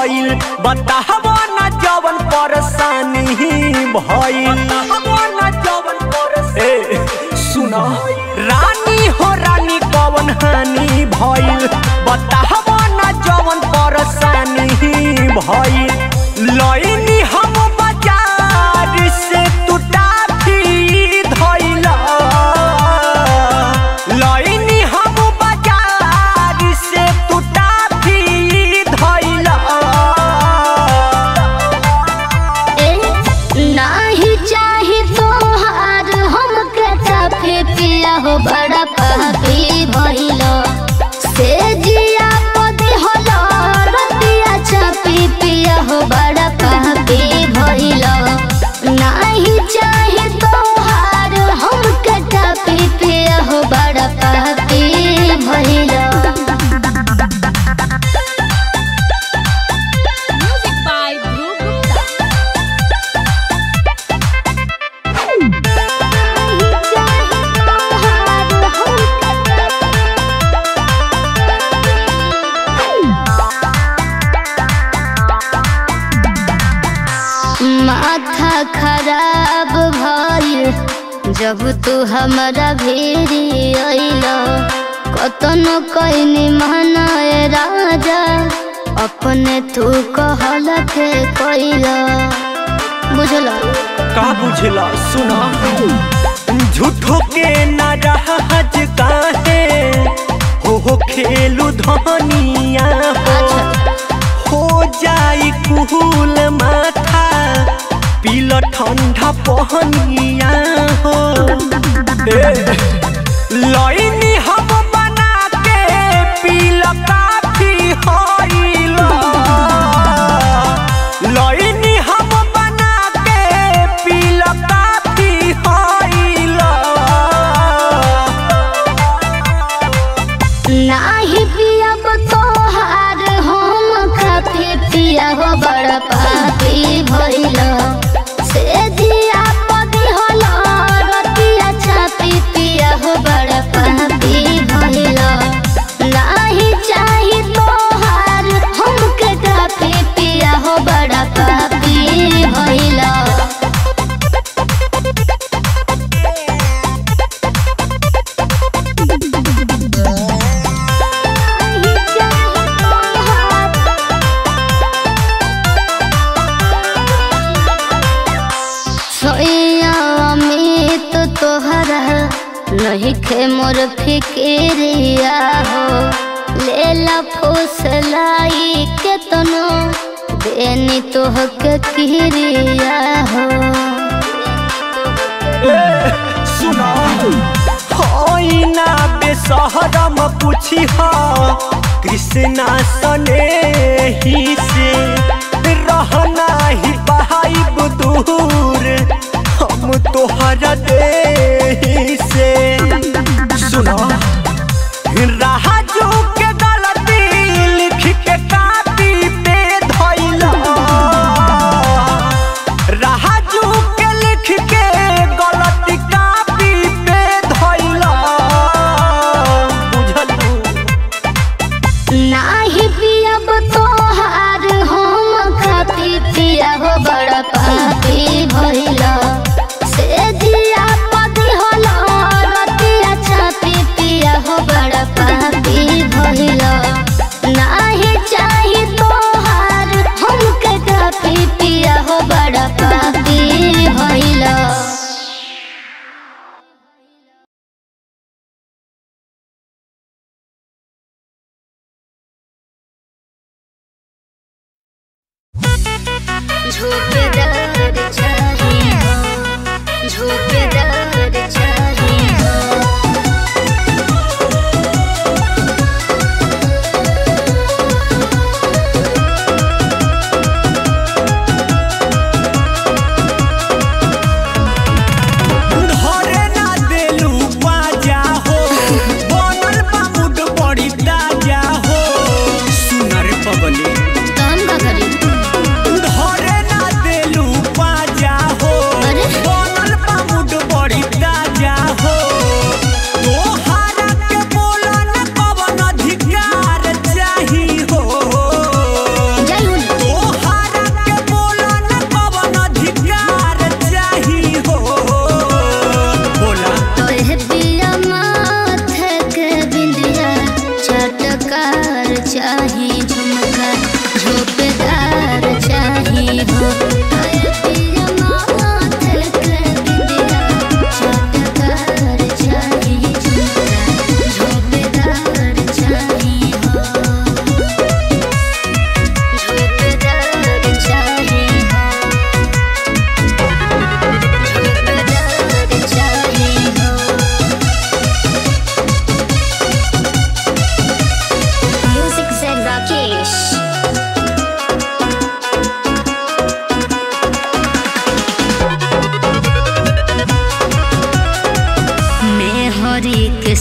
भइल बताहबो न जवन परेशानी भइल ए सुन रानी हो रानी कवन हानि भइल बताहबो न जवन परेशानी भइल लइनी हम बाजार से तू टाफी धइला लइनी हम बाजार से तू टाफी धइला ए, नाही चाही तोहार हमके चाफे पिया हो बड़ा पापी भइल से जिया पदी होलो रतिया चापी पिया हो बड़ा पापी भइल नाही चाही तोहार हमके चापी पिया हो बड़ा पापी भइल Music by Dhruv Gupta. माथा खराब भइल जब तू हमारा भेरी अइल कतनो कइनी मनाए राजा अपने तू कहल के कइल बुझल का बुझला सुना झूठो के न रहज काहे हो हो खेलू धनिया हो हो जाई कुहूल माथा पीला ठंडा पहनिया हो ए, लइनी हम बना के पीला काफी होइला लइनी हम बना के पीला काफी होइला नाही पियब तोहार हम खाते पिया हो बड़ा पापी भइल से जिया पदी होल रतिया छापी पिया हो बड़ा पापी भइल नाही चाही तोहार हमके काफी पिया हो बड़ा पापी भइल सोया अमित तोहरा नहीं खे मोर फिक्रिया हो लेला फुसलाई के तनो देनी तोह के किरिया हो सुना होइना बेसहरम पूछी हा कृष्णा सने ही से रहना ही पाइब दूर हम तोहरा दे से सुना राजू के गलती लिख के कापी पे धइला राजू के लिख के गलती कापी पे धइला बुझलू नाही पियब तोहार हम खाती पिया हो बड़ा पापी भइल से जिया पदी होल रतिया छापी पिया हो बड़ा पापी भइल नाही चाही तोहार हमके काफी पिया हो बड़ा पापी भइल झोकेदार चाहिए झोकेदार चाहिए धरे ना देलू बाजा हो बनल बा मुड बड़ी ताजा हो सुनर पगली काम का करी धरे ना दे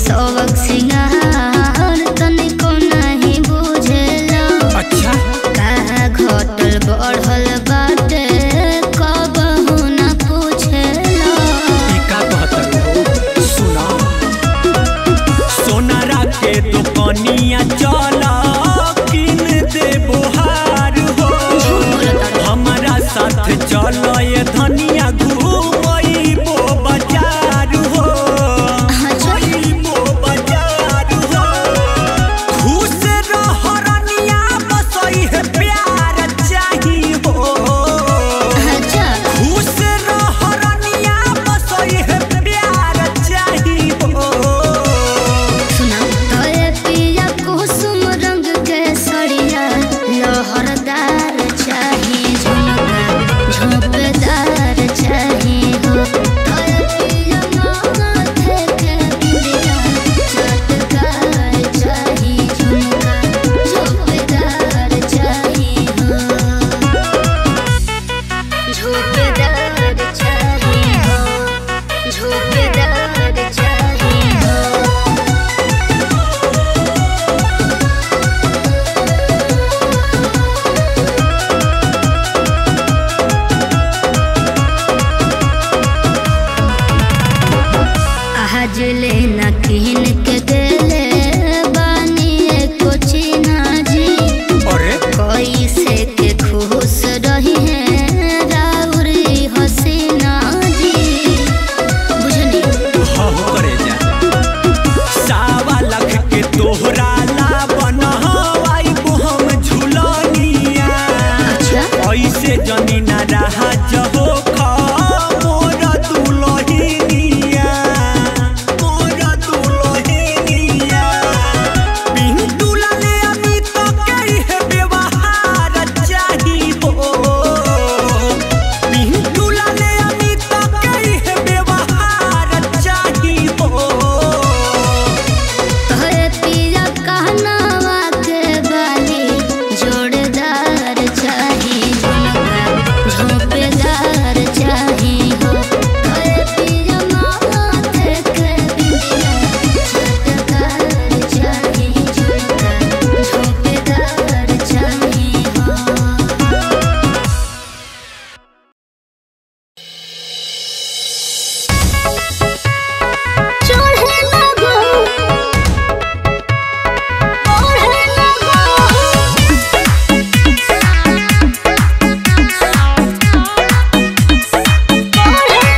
सबक सिंगार तनिको नहीं बुझेला अच्छा का घटल बढ़ल बाटे कबहू न पूछेला ई का कहत हो सुना सोनारा के दुकनिया चल किन दे बोहार हो हमारा साथ चल ये धनिया घूमइबो बाजार हो घूमइबो बाजार हो खुश रह रनिया बसई है प्यार चाही हो अच्छा खुश रह रनिया बसई है प्यार चाही हो सुना तोरे पिया कुसुम रंग के सड़िया लहरदार चाही झुमका झोंपदार चाही हो तोरे पिया माथे के बिंदिया चटकार चाही झुमका झोंपदार चाही हो झोंपदार चाही हो झोंपदार चाही हो आज ले न किन के देले बानी एको चिन्हा जी अरे कोई से के खुश रही है राउरी हसीना जी बुझनी हाँ हो करे जा सावा लख के तोहरा ला बनवाई हम झुलनिया अच्छा ऐसे जनी ना रहा जहो खा मोर दुलहिनिया मोर दुलहिनिया पिंटू लाले अमित के है व्यवहार चाही हो पिंटू लाले अमित के है व्यवहार चाही हो तोरे पिया कहनावा के बाली जोड़दार चाही झुमका झोंपेदार चाही हो तोरे पिया माथे के बिंदिया चटकार चाही झुमका झोंपेदार चाही हो चढ़े लगो ओढ़े लगो ओढ़े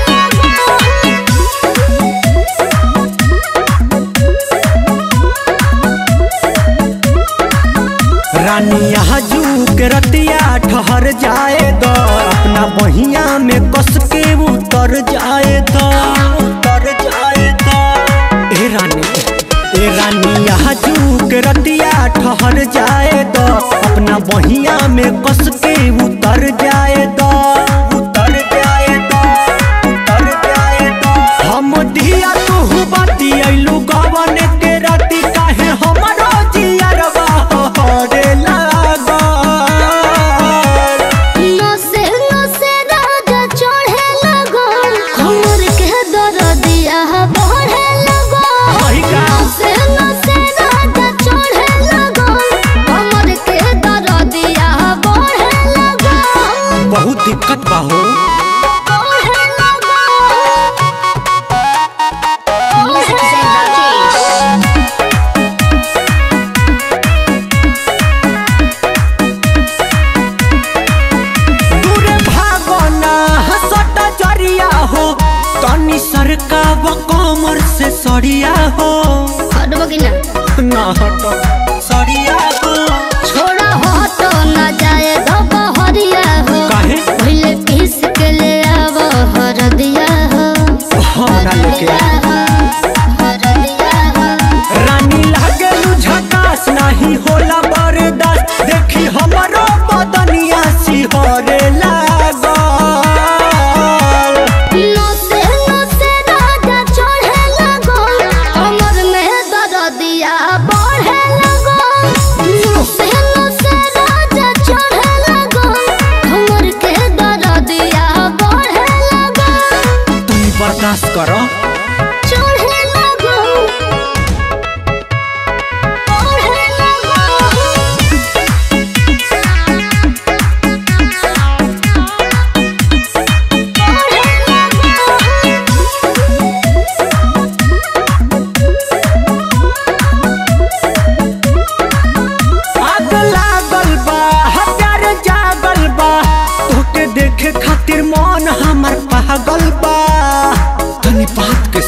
रानिया जू के रतिया ठहर जाए द अपना बहिया में कस के उतर जाए द उतर जाए द ए रानी ए रानिया जू के रतिया ठहर जाए द अपना बहिया में कस के उतर जाए द उतर जाए द उतर जाए द हम दिया तू बाती अइलू गवन के राती काहे हमरो जियरवा हरे लागल नसे नसे राजा चढ़े लगो हमर के दरदिया बढ़े लगो वही का? नसे नसे राजा चढ़े लगो हमर के दरदिया बढ़े लगो बहुत दिक्कत बा हो बढ़े लगो म्यूजिक से राकेश दूरे भागना हसट जरिया हो तनी सरका व कमर से सरिया हो हटबो कि ना ना हट सरिया हो छोड़ा हो तो ना जाए दबा हरिया हो काहे पहले पीस के ले आवो हरदिया हो हमरा लेके आ। हरदिया हो रानी लागे झकास नहीं होला बर्दाश्त देखी हमरो बदनिया सिहरे लागल नसे नसे राजा चढ़े लगो हमर में दरदिया बढ़े लगो नसे नसे राजा चढ़े लगो हमर के दरदिया बढ़े लगो तुम बर्दाश्त करो चढ़े लगो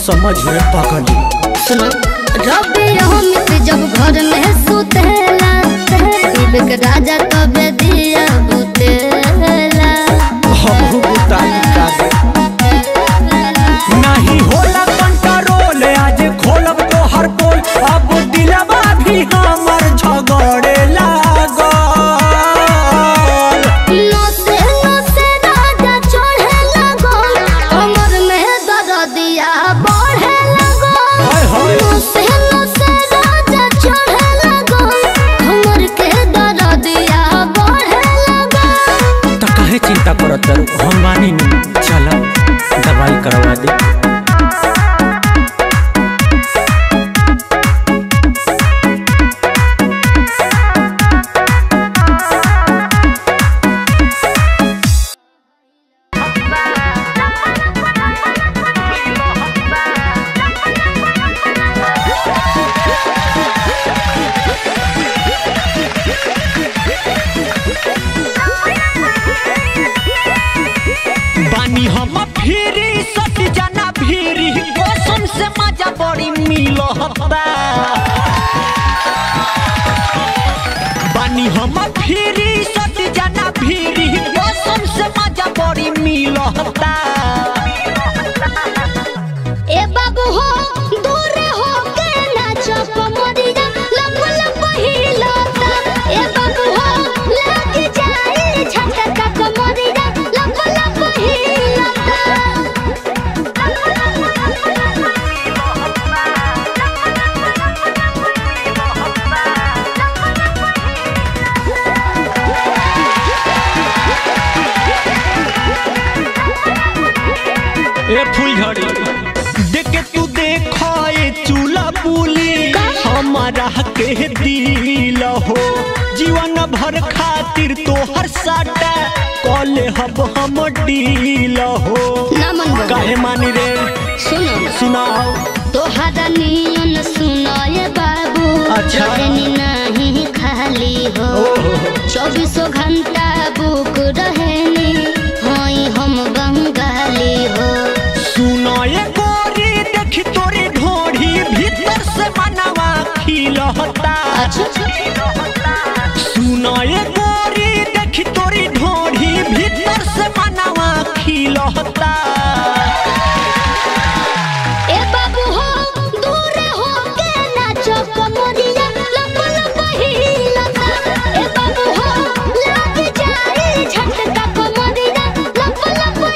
समझ में पकड़ी सुनो रबी अमित जब घर में सुतेला शिव के राजा तबे दिया बुतेला हमहू बुताई का नहीं होला कंट्रोल आज खोलब तो हर पोल अब दिलवा भी हमर झगड़े लागल नसे नसे राजा चढ़े लगो कमर में दर्दिया बढ़े लगो हाय हाय। नसे नसे राजा चढ़े लगो कमर के दर्दिया बढ़े लगो तो काहे चिंता करत तारू हम मानी नहीं चल दवाई करवा दे बानी हम फिरी सट जाना फिरी कसम से मजा बड़ी मिलता बानी हम फिरी सट जाना फिरी कसम से मजा बड़ी मिलता ए बाबू हो दूर हो के नाचो कमरिया लंब लंब हिलता ए बाबू हो लग जाए झटका कमरिया लंब लंब ए फुलझड़ी देख के तू देखो ए चूल्हा बुली हमारा के दिल हो जीवन भर खातिर तो हर साटा कॉले हब हम डील हो ना मन बना। काहे मानी रे सुनो सुनाओ तोहरा नियन सुनो ये बाबू अच्छा। रहनी नहीं खाली हो चौबीसों घंटा बुक रहनी हई हम बंगाली हो सुनो ये गोरी देखी तोरी ढोढ़ी भीतर से मनवा खिलहता सुनो ये गोरी देखी तोरी ढोढ़ी भीतर से मनवा खिलहता ए बाबू हो दूर हो के नाचो कमरिया लंब लंब हिलता ए बाबू हो लग जाए झटका कमरिया लंब लंब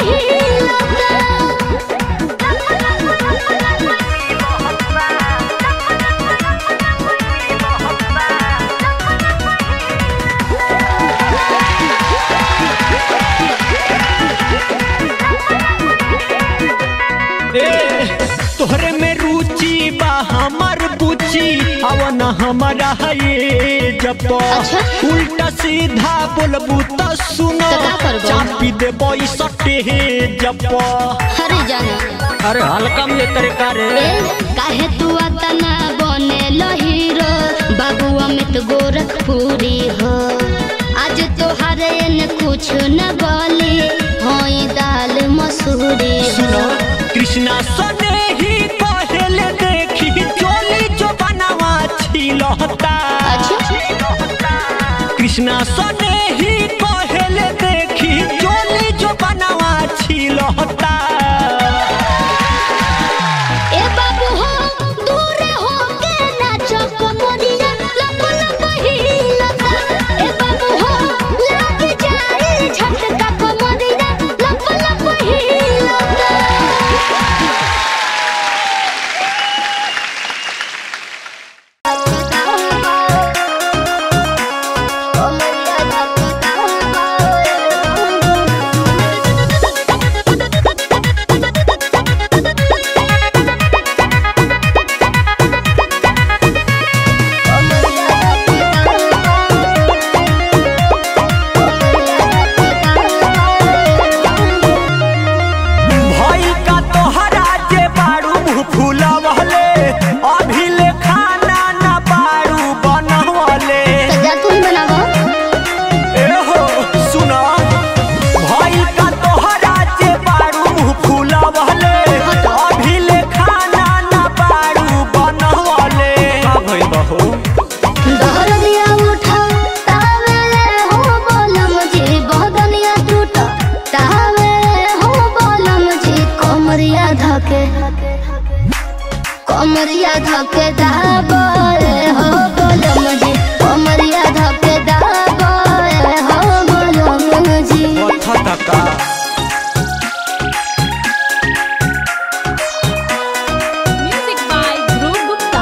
ए, तोहरे में रुचि बा हमर बुची अवन हमारा ये जब अच्छा। उल्टा सीधा बोलबू त सुनो तो का करबो? चापी देबो ई सटे जब हरे जाना अरे हल्का में तेरे करे ए, काहे तू अतना बने हीरो बाबू अमित गोरखपुरी हो आज तोहर न कुछ न बोली होई दाल मसूरी सुनो हो कृष्णा सने ही पहले देखी चोली जो बनावा छिलहता कृष्णा सने ही पहले देखी चोली जो बनावा छिलहता ए बाबू हो दूर हो के नाचो कमरिया लंब लंब हिलता ए बाबू हो लग जाए झटका कमरिया लंब लंब हिलता कमरिया कमरिया धके दाबे हो बोलम जी कमरिया धके दाबे हो बोलम जी पथा तका Music by Dhruv Gupta.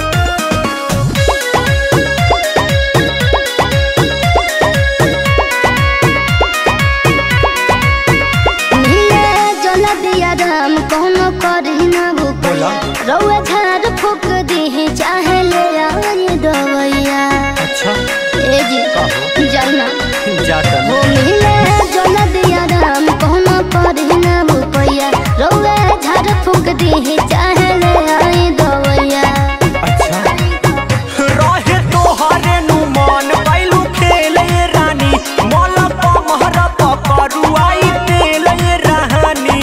नीले जल दिया राम कोनो करी ना बोला। भूपैया रउआ झाड़ फूक दी चाहे ले आई दवैया अच्छा ए जी कहो जाना जाता हो मिले जल दिया राम कोनो करी ना भूपैया रउआ झाड़ फूक दी चाहे ले आई दवैया अच्छा रहे तोहरे नु मन कैलू खेले रानी मोल पमहर पकड़ुआई तेले रानी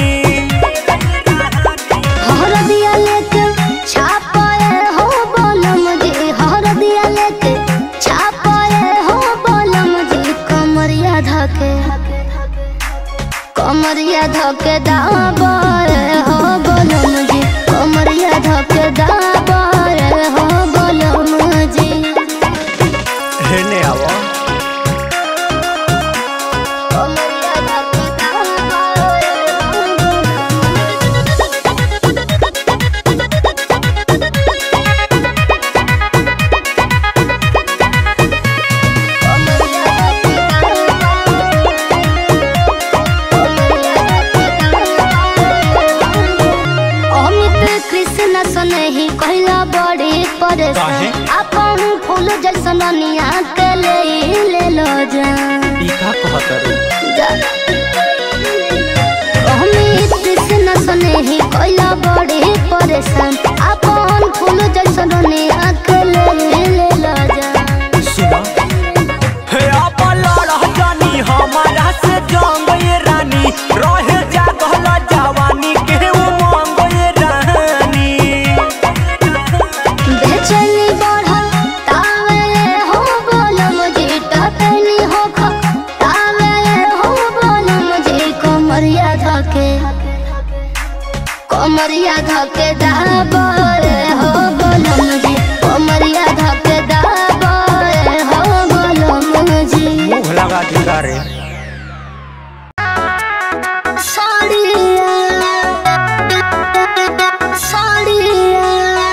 हर दिया लेके छापाए हो बोलम जी हर दिया लेके छापाए हो बोलम जी कमरिया धके कमरिया धके दाबाए हो बोलम जी कमरिया धके दाबाए हो बोलम जी हेने आवा कमरिया धके दाबाए हो अमित कृष्ण सनही कहला बड़ी काहे? परेशान अपन फूल जैसन निया के ले ले लो जान ई का कहतरू जा। अमित कृष्ण सनही कहला बड़ी परेशान अपन फूल जैसन निया के ले ले लो जान सुना हे आपन लड़ह जानी हमारा से जंग ये रानी रहे जागल जवानी के उमंग ये रानी बेचैनी बढ़ल तावे हो बोलम जी टटनी हो ख तावे हो बोलम जी कमरिया धके कमरिया धके दाबे हो बोलम जी कमरिया धके दाबे हो बोलम जी मुंह लगा दिखा रे साड़िया साड़िया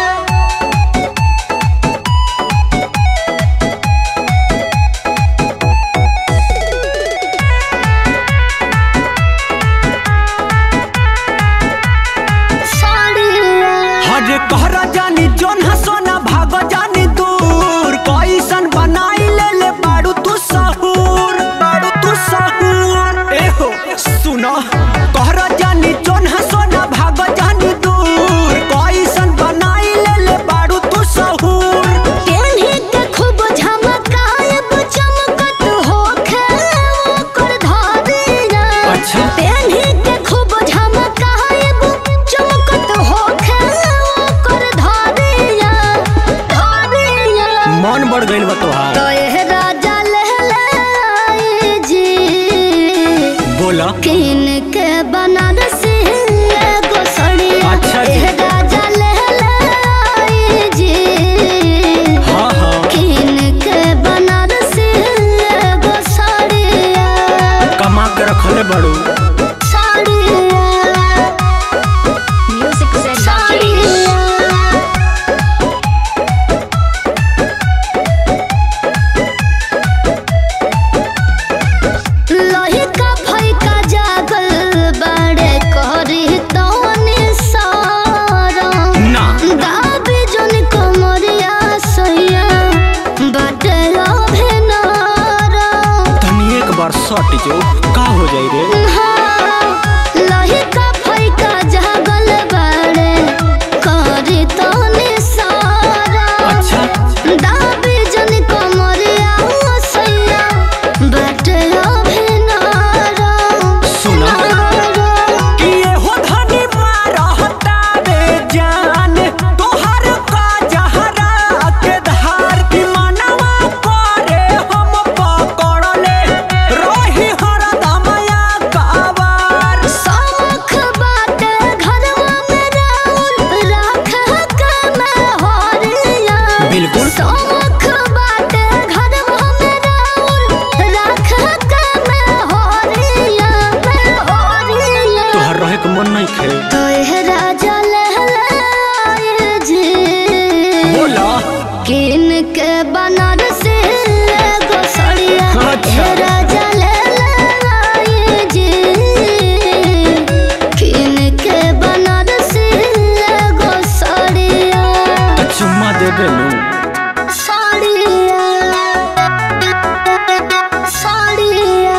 साड़िया हरे कहरा जानी जोन सोना भाग जानी दूर कैसन बनाई ले ले बाड़ू तू सहूर बाड़ू तू सहूर एहो सुना कहरा जानी जोन सोना भाग जानी दूर कैसन बनाई ले ले बाड़ू तू सहूर केन्ही के खूब झमकायब चमकत होखे ओकर धारिया। अच्छा। केन्ही के खूब झमकायब चमकत होखे ओकर धारिया। धारिया। मन बढ़ गइल बा तोहार तो एह राजा लहले आई जी बोला किन के बनारसी एगो सड़िया अच्छा जी। एह राजा लहले आई जी हाँ हाँ किन के बनारसी एगो साड़िया कमा के रखले बड़ू साड़िया म्यूजिक से साड़िया लोही का फैका जागल बड़े करी तोनी सारा ना दाबी जोन कमरिया सैया बटे अभिनारा तनी एक बार सट जो का हो जाई रे लही का फैका जागल बड़े करी तोनी सारा अच्छा दाबी जोन कमरिया सैया बटे अभिनारा सुना कि ये हो धनी मारहता रे जान तोहर का जहरा के धार की मनवा करे हम पकड़ले रही हर के मन नहीं खे तो यह राजा लहलाए जी बोला किन के बनारस एगो सड़िया अच्छा। यह राजा लहलाए जी किन के बनारस एगो सड़िया तो चुम्मा दे बेलू साड़िया साड़िया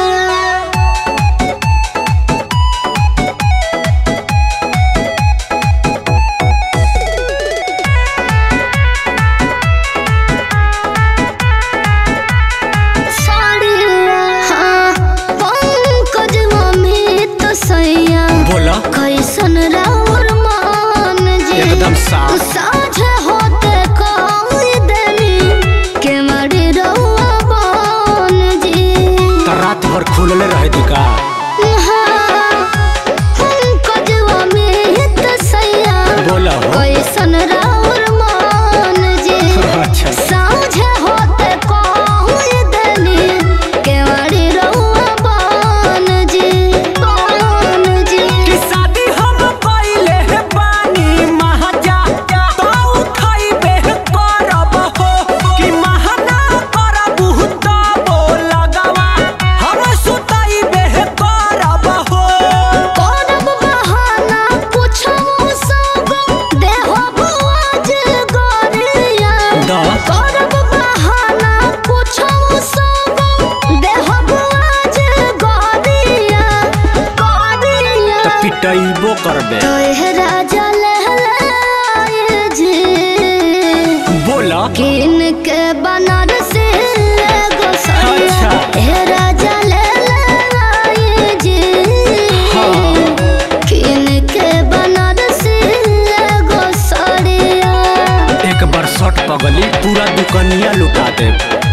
साड़िया हाँ पंकज मम्मी तो सैया बोला कैसन राउर मान जी एकदम साफ। साझ होते कोई देनी के मरी रउआ बान जी तो रात भर खुलले रहे दी का हाँ, पंकज अमित सैया बोला हो कैसन राउर मान जी अच्छा साझ होते कोई देनी के मरी रउआ बान जी बान जी कि शादी हम कइले हे बानी महाजा तो खइबे करब हो कि महना करब तो लगवा हम सुतइबे करब हो करब बहाना कुछो सब देहब आज गरिया दा करब बहाना कुछो सब देहब आज गरिया गरिया तो पिटइबो करबे तो यह राजा लहलाए जी बोला किन के बनारस एगो सड़िया अच्छा। हे राजा लहलाए जी हाँ। किन के बनारस एगो सड़िया एक बार शर्ट पगली पूरा दुकनिया लुटा दे